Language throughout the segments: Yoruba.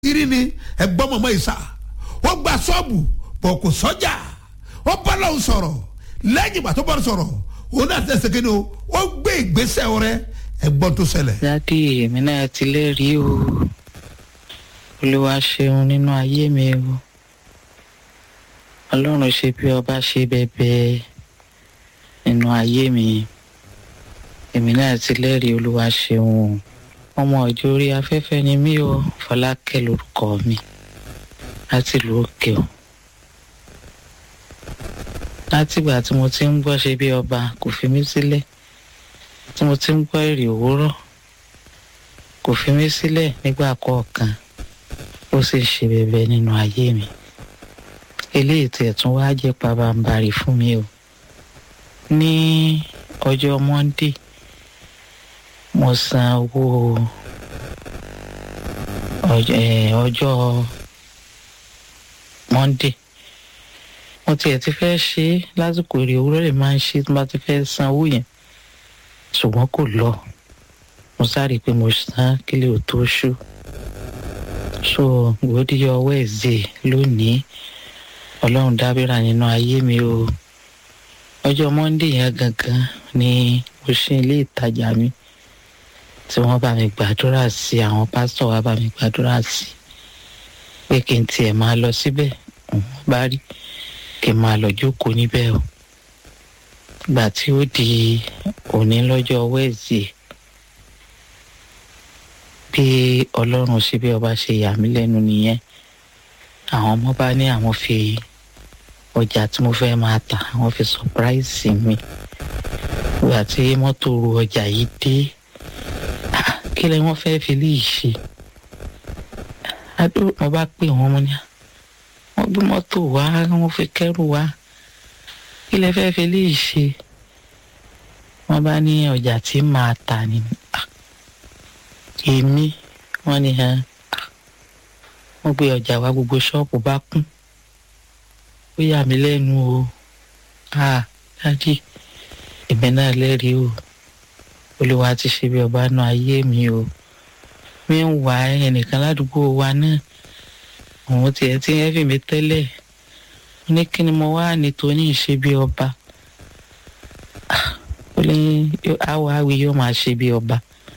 kiri ni ẹgbọ́n mọ̀mọ́ ìsà wọ́n gba sọ́ọ̀bù bọ̀ kò sọ́jà wọ́n bá lọ́wọ́ sọ̀rọ̀ lẹ́yìn ìgbà tó bá sọ̀rọ̀ òun náà tẹ̀sẹ̀ kí ni o ó gbé ìgbésẹ̀ rẹ ẹgbọ́n tó ṣẹlẹ̀. dádì èmi náà ti lẹ́rìí o olúwa ṣeun nínú ayé mi o ọlọ́run ṣe bí ọba ṣe bẹ́ẹ̀ nínú ayé mi èmi náà ti lẹ́rìí olúwa ṣeun o ọmọ ọjọ́ orí afẹ́fẹ́ ni mí o fọlákẹ́ lórúkọ mi láti ìlú òkè o látìgbà tí mo ti ń gbọ́ ṣe bí ọba kò fi mí sílẹ̀ tí mo ti ń gbọ́ èrè òwúrọ̀ kò fi mí sílẹ̀ nígbà kọ̀ọ̀kan ó sì ṣe bẹ̀bẹ̀ nínú ayé mi eléyìí tiẹ̀ tún wá jẹ́ pabambarì fún mi o ní ọjọ́ monday mo san owó ọjọ́ monday mo tiẹ̀ ti fẹ́ ṣe é lásìkò èrè òwúrọ̀ lè máa ń ṣe tí mo bá ti fẹ́ san owó yẹn ṣùgbọ́n kò lọ mo sáré pé mo san kílẹ̀ ò tó ṣú so gbòdìyọ wẹ́ẹ̀zẹ̀ lónìí ọlọ́run dábìrà nínú ayé mi o ọjọ́ monde yẹn gangan ni mo ṣe ilé ìtajà mi tí wọ́n bá mi gbàdúrà sí àwọn pásítọ̀ wa bá mi gbàdúrà sí pé kí n tiẹ̀ máa lọ síbẹ̀ òun bá rí kí n máa lọ jókòó níbẹ̀ o gbà tí ó di òní lọ́jọ́ wẹ́ẹ̀sì bí ọlọ́run ṣe bí ọba ṣe yà mí lẹ́nu nìyẹn àwọn ọmọ bá ní àwọn fi ọjà tí mo fẹ́ máa tà àwọn fi sọpráìsì mi gbà tí mọ́tò ru ọjà yìí dé kí lẹ wọ́n fẹ́ fi léyìí ṣe adó mo bá pè wọ́n mo ní wọ́n gbé mọ́tò wá wọ́n fi kẹ́rù wá kí lẹ fẹ́ fi léyìí ṣe wọ́n bá ní ọjà tí màá tà ní èmi wọ́n ní hàn wọ́n gbé ọjà wá gbogbo ṣọ́ọ̀bù bá kún ó yà mí lẹ́nu o dájú èmi náà lẹ́rìí o olúwa ti ṣe bí ọba náà ayé mi o mi ń wá ẹnìkan ládùúgbò wa náà òun tiẹ̀ ti ń ẹ́fì mi tẹ́lẹ̀ ní kí ni mo wá nítorí ìṣe bí ọba ó ní àwọ̀ àwì yóò máa ṣe bí ọba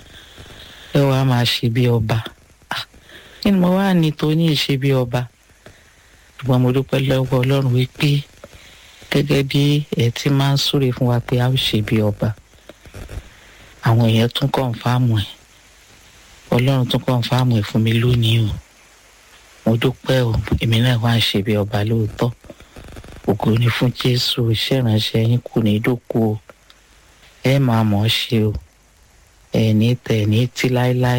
ẹ wàá máa ṣe bí ọba kí ni mo wá nítorí ìṣe bí ọba ṣùgbọ́n mo dúpẹ́ lọ́wọ́ ọlọ́run wípé gẹ́gẹ́ bí ẹ ti máa ń súre fún wa pé a ó ṣe bí ọba àwọn èèyàn tún kọ̀ǹfàmù ẹ̀ ọlọ́run tún kọ̀ǹfàmù ẹ̀ fún mi lónìí o mo dúpẹ́ o èmi náà wá ń ṣe bí ọba lóòótọ́ ògo ni fún jésù iṣẹ́ ìránṣẹ́ yín kù ní dòkú o ẹ máa mọ̀ ọ́ ṣe o ẹ ní tẹ̀ ní tí láéláé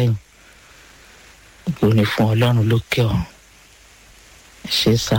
ògo ni fún ọlọ́run lókè ọ̀run ẹ ṣe sá.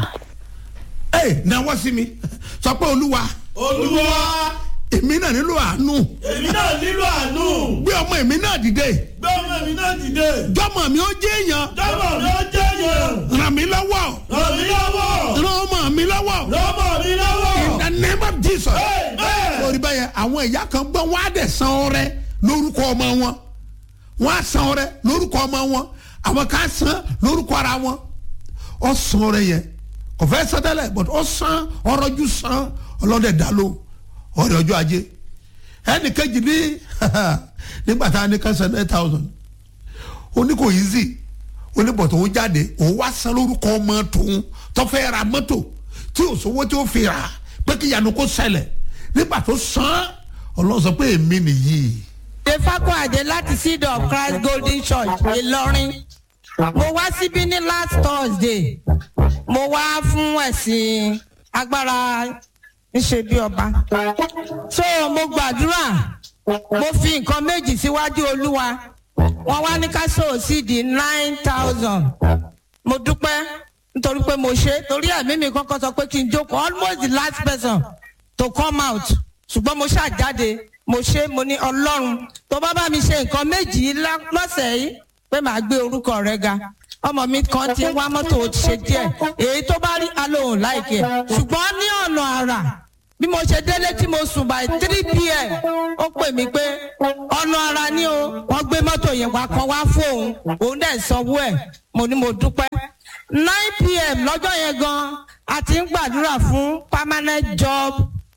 ẹ náwó sí mi sọ pé olúwa olúwa èmi náà nílò àánú èmi náà nílò àánú gbé ọmọ èmi náà dìde gbé ọmọ mi náà dìde jọmọ mi ó jẹ èèyàn dábọ̀ mi ó jẹ́ yẹn ràn mí lọ́wọ́ ràn mí lọ́wọ́ ràn ọmọ mi lọ́wọ́ lọ́mọ mi lọ́wọ́ in the name of jesus Amen. lórí báyẹn àwọn ìyá kan gbọ́ wọ́n á dẹ̀ san ọrẹ lórúkọ ọmọ wọn wọ́n á san ọrẹ lórúkọ ọmọ wọn àwọn kan san lórúkọ ara wọn ọ san ọrẹ yẹn kò fẹ́ san tẹ́lẹ̀ but ọ san ọrọ̀jú san ọlọ́dẹ dá ló ọrẹ ọjọ́ ajé ẹnì kejì ní nígbà tá a ní kẹsàn nine thousand ó ní kò easy ó ní bọ̀tọ̀ òun jáde òun wá san lórúkọ ọmọ tòun tó fẹ́ ra mọ́tò tí ò sówó tí ó fi rà pé kí ìyanu kó ṣẹlẹ̀ nígbà tó san ọlọ́run sọ pé èmi nìyí. Defako Àjẹ láti Seed of Christ Golden Church Ìlọrin. Mo wá síbí ní last Thursday. Mo wá fún ẹ̀sìn agbára ńṣe bí ọba. So mo gbàdúrà. Mo fi nǹkan méjì síwájú Olúwa. Wọ́n wá ní ká sóò sí di nine thousand. Mo dúpẹ́ nítorí pé mo ṣe torí ẹ̀mí mi kọ́kọ́ sọ pé kí n jókòó almost the last person to come out ṣùgbọ́n mo ṣàjáde mo ṣe mo ní ọlọ́run tó bá bá mi ṣe nǹkan méjì lá- lọ́sẹ̀ yìí pé màá gbé orúkọ rẹ ga ọmọ mi kan ti wá mọ́tò ó ti ṣe díẹ̀ èyí tó bá rí alóhùn láìkẹ́ ṣùgbọ́n ní ọ̀nà àrà bí mo ṣe délé tí mo sùn by three pm ó pè mí pé ọ̀nà ara ni o wọ́n gbé mọ́tò yẹn wá kan wá fóun òun dẹ̀ sanwó ẹ̀ mo ní mo dúpẹ́ nine pm lọ́jọ́ yẹn gan a ti ń gbàdúrà fún permanent job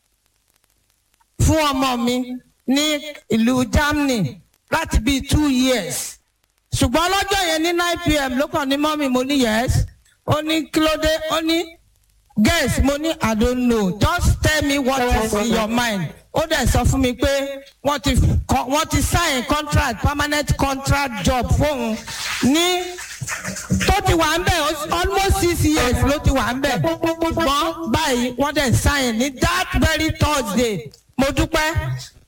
fún ọmọ mi ní ìlú Germany láti bíi two years ṣùgbọ́n lọ́jọ́ yẹn ní nine pm ló kàn ní mọ́mì mo ní yes ó ní kí ló dé ó ní guess mo ní i don't know just tell me what is in your mind ó dẹ̀ sọ fún mi pé wọ́n ti wọ́n ti sign contract permanent contract job fóun ní tó ti wà ń bẹ̀ almost six years ló ti wà ń bẹ̀ ṣùgbọ́n báyìí wọ́n dẹ̀ sign ní that very Thursday mo dúpẹ́